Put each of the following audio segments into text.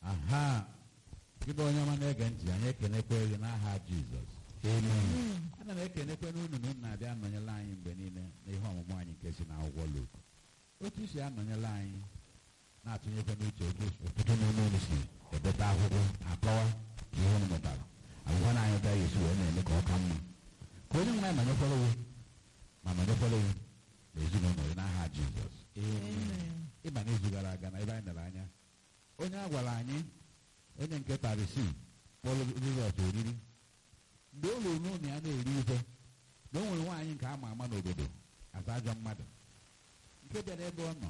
aha gị bụ onye ọma na-ege ntị anyị ekenekwe gị n'aha jizọs ana m ekenekwe n'unu na unu na-abịa anọnyela anyị mgbe niile n'ihe ọmụmụ anyị nke si n'akwụkwọ Luk otu si anọnyela anyị na-atụnyekwa n'uche otu ọtụtụ n'ime unu si edeta akwụkwọ akọwa ihe unu mụtara akwụkwọ na anyị bịa esi wee na-eme ka ọ ka mma ka onye nwe anyị nọnyekwara gị ma nọnyekwara gị na ezinụlọ gị n'aha jizọs ịba n'izu gara aga na ebe anyị nere anya onye a gwara anyị onye nke parisi kpọrọ jizọs oriri mgbe o ruru n'ụlọ ya na-eri ife na o nwere nwaanyị nke a ma ama n'obodo asa ajọ mmadụ nke bịara ebe ọ nọ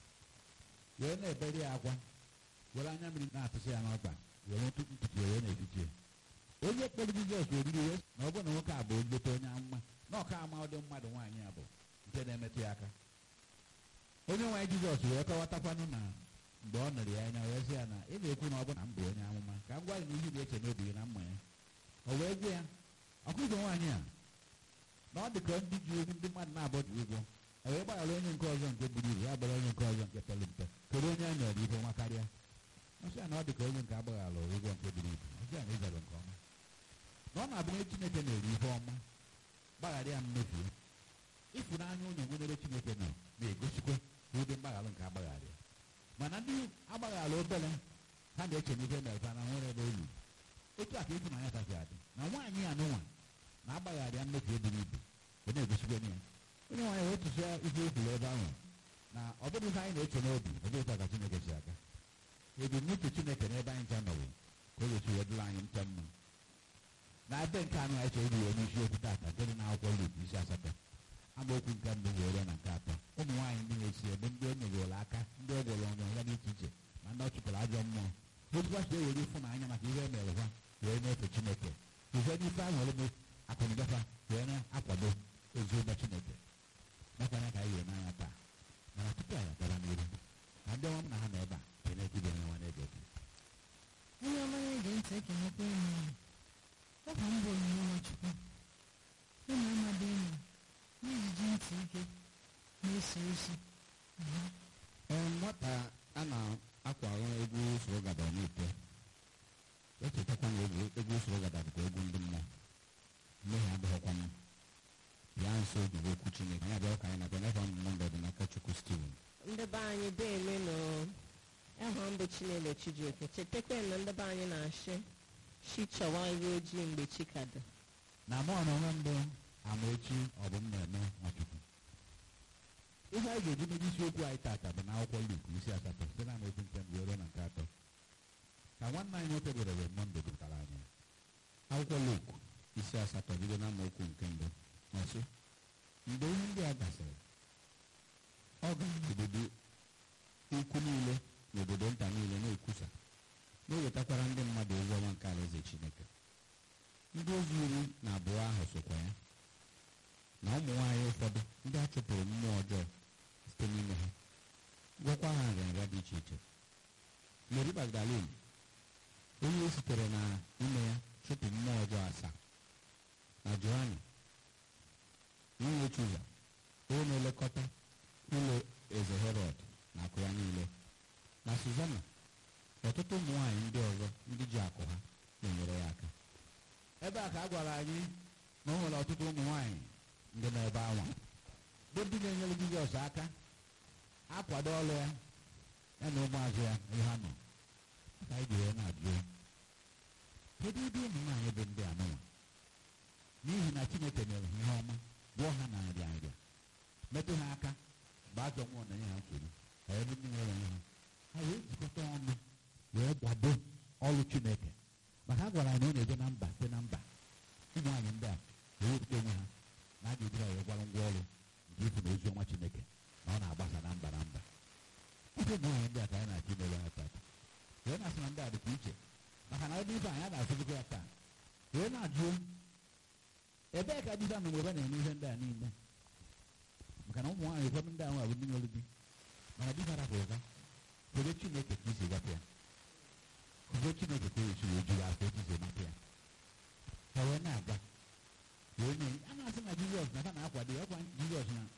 wee na-ebere ya akwa were anya mmiri na-atụsị ya n'ọkpa were ntutu ntutu ya wee na-efiche onye kpọrọ jizọs oriri wee na ọ bụrụ na nwoke a bụ nleta onye amụma na ọka ama ụdị mmadụ nwaanyị a bụ nke na-emetụ ya aka onye nwaanyị jizọs wee kọwatakwanụ na mgbe ọ nụrụ ya anya wee sị ya na ị na-ekwu na ọ bụ na m bụ onye amụma ka m gwa gị na ihe na-eche n'obi gị na mma ya o wee gwa ya ọkụzọ nwaanyị a na ọ dị ka ndị ji egwu ndị mmadụ na-abọ ji ụgwọ o wee gbaghara onye nke ọzọ nke buru ibu ya gbara onye nke ọzọ nke pere mpe kedu onye a nyere ibe nwa karịa ọsị ya na ọ dị ka onye nke agbaghara ụgwọ nke buru ibu ọsị ya na ịzara nke ọma na ọ na-abụ onye chineke na-eri ihe ọma gbaghara ya mmefu ịfụnanya onye nwere chineke nọ na-egosikwa ụdị mgbaghara nke agbaghara ya mana ndị agbaghara obere ha na-eche n'ihe mere na nwere ebe olu otu a ka ịfụnanya kasị adị na nwaanyị ya n'ụwa na-agbaghara ya mmefu eburu ibu ọ na-egosikwa ya onye nwaanyị wee tụsịa ihe ekwuru ebe ahụ na ọ bụrụ ihe anyị na-eche n'obi ọ bụrụ ka chineke si aga ebumnuche chineke n'ebe anyị ncha nọwo ka o wesi wee dịrị anyị ncha mma na ebe nke anụ anyị chọrọ iri wee n'isi okwu tata nke dị n'akwụkwọ Luk isi asatọ amaokwu nke mbụ were na nke atọ ụmụ nwaanyị ndị na-esi ebe ndị o nyegoro aka ndị ọ gwọrọ ọnụ ya dị iche iche ma ndị ọ chụpụrụ ajọ mmụọ otukwa si ewere ịfụnanya maka ihe e mere ha wee na-efe chineke ihe n'ife ahụ ole akụnụgafa wee na-akwado ezi ụgbọ chineke mekwanya ka anyị wee n'anya taa mana tupu anyị agara n'iru ka ndị ọma m na ha nọ ebe a chineke ibe onye nwa na-ege ntị onye ọma na-ege ntị ekenekwa enyi ya ọ bụ mbụ onyinye nwachukwu ụmụ amadi enyi n'iji ji ntị ike na-eso ozi ee nwata a na-akwarụ egwu usoro gada n'ite echetakwa na egwu egwu usoro gada bụkwa egwu ndị mmụọ mmehie adịghịkwa m ya nso ojigbo okwu chineke anyị abịa ka anyị na-abịa n'efe ọmụmụ ndị ọdịnaka chukwu steven ndị be anyị deeme nọ aha mbụ chinelo chijioke chetakwa na ndị be anyị na-achị chi chọwa iwe ojii mgbe chi ka dị na mụ na onwe mbụ amaechi ọ bụ m na-eme nwachukwu ihe anyị ga-eji meji isiokwu anyị tata bụ n'akwụkwọ Luk isi asatọ site na amaokwu nke mbụ ruo na nke atọ ka nwanne anyị nwoke bụrere mọnde gụpụtara anyị akwụkwọ Luk isi asatọ bido na amaokwu nke mbụ ọsị mgbe ihe ndị a gasịrị ọ gara obodo ukwu niile na obodo nta niile na-ekwusa na-ewetakwara ndị mmadụ ozi ọma nke alaeze Chineke ndị ozi iri na abụọ ahụ sokwa ya na ụmụ nwaanyị ụfọdụ ndị a chụpụrụ mmụọ ọjọọ site n'ime ha gwọkwa ha nrịanrịa dị iche iche Meri Magdalin onye e sitere na ime ya chụpụ mmụọ ọjọọ asaa na Johanna nwunye Chuza onye na-elekọta ụlọ eze Herọd na akụ ya niile na Suzana ọtụtụ ụmụ nwaanyị ndị ọzọ ndị ji akụ ha na-enyere ya aka ebe a ka a gwara anyị na o nwere ọtụtụ ụmụ nwaanyị ndị nọ ebe anwa bụ ndị na-enyere Jizọs aka akwado ọrụ ya ya na ụmụazụ ya ihe ha nọ ka anyị ga-enwe na-ajụ kedu ebe ụmụ nwaanyị bụ ndị anụnwa n'ihi na Chineke nyere ha ihe ọma gwọọ ha na nrịa nrịa metụ ha aka mgbe ajọ mmụọ na-enye ha nsogbu ka ebe ndị nwere onwe ha ha wee jikọta ọnụ wee kwado ọrụ Chineke maka a gwara anyị na ọ na-eje na mba site na mba ụmụ nwaanyị ndị a ewepụta onwe ha na a ga-eji ha wee gwara ngwa ọrụ nke ifu na ozi ọma Chineke na ọ na-agbasa na mba na mba ọ bụ ụmụ nwaanyị ndị a ka anyị na-achọ imere ha tata wee na-asị na ndị a dịkwa iche maka na ebe ife anyị a na-asụzikwa ya taa wee na-ajụ ebee ka dịza nọ mgbe ebe na-eme ihe ndị a niile maka na ụmụ nwaanyị ụfọdụ ndị ahụ abụ ndị nwere di mana di bara bụ ụga kedu Chineke ka isi gapụ ya kedu Chineke ka o esi wee jiri afọ etu isi mapụ ya ha wee na-aga wee nye a na-asị na Jizọs na ha na-akwado ya ọkwa Jizọs na